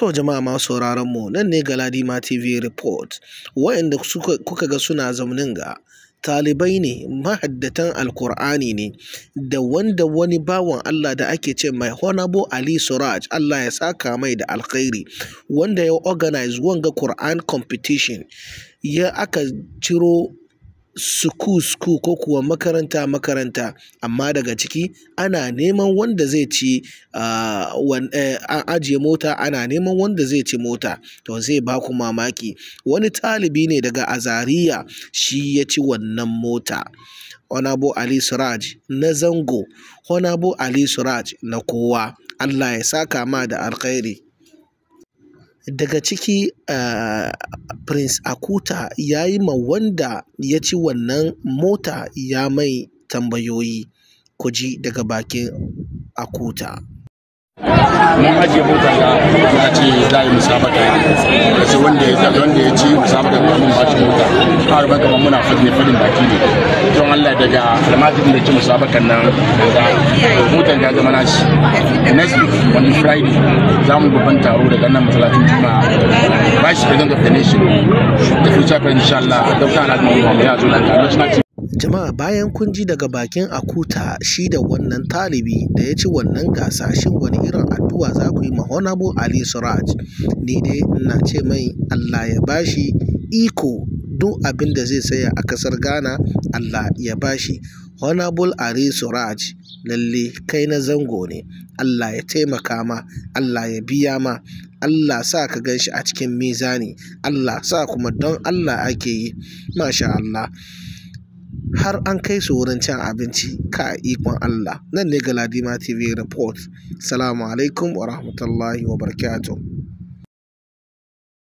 To jama'a masu sauraron mu nan ne Galadima TV Report. Wa'inda kuka ga suna zaunin ga talibai ne mahaddatan alkur'ani ne da wanda wani bawan Allah da ake ce mai Honorable Ali Suraj Allah ya saka mai da alkhairi wanda ya organize wanga Quran competition ya aka ciro suku suku ko kuwa makaranta makaranta amma daga ciki ana neman wanda zai ci an ajiye mota ana neman wanda zai ci mota to zai ba ku mamaki wani talibi ne daga azariya shi ya ci wannan mota Honorable Ali Suraj na zango Honorable Ali Suraj na kowa Allah ya saka ma da alkhairi daga ciki uh, prince akuta ya yi ma wanda ya ci wannan mota ya mai tambayoyi ku ji daga bakin akuta mun ajiye mota da ya ce za a yi musabaka da sai wanda ya zaɓi wanda ya ci musabaka da mun ba shi mota har ba kamar muna fadin fadin baki ne don Allah daga almajirin da ci musabakan nan da motar ya zama nashi next week on friday za mu yi babban taro daga nan masallacin juma'a vice president of the nation da future president insha Allah dr alhaji muhammad ya zo nan national jama'a bayan kun ji daga bakin akuta shi da wannan talibi da ya ci wannan gasa shin wani irin addu'a za ku yi ma honorable ali suraj ni dai ina ce mai allah ya bashi iko duk abin da zai saya a kasar ghana allah ya bashi honorable ali suraj lalle kai na zango ne allah ya taimaka ma allah ya biya ma Allah sa ka gan shi a cikin mizani Allah sa kuma don Allah ake yi masha Allah har an kai su wurin cin abinci ka ikon Allah nan ne Galadima TV report salamu alaikum wa rahmatullahi wa barakatuh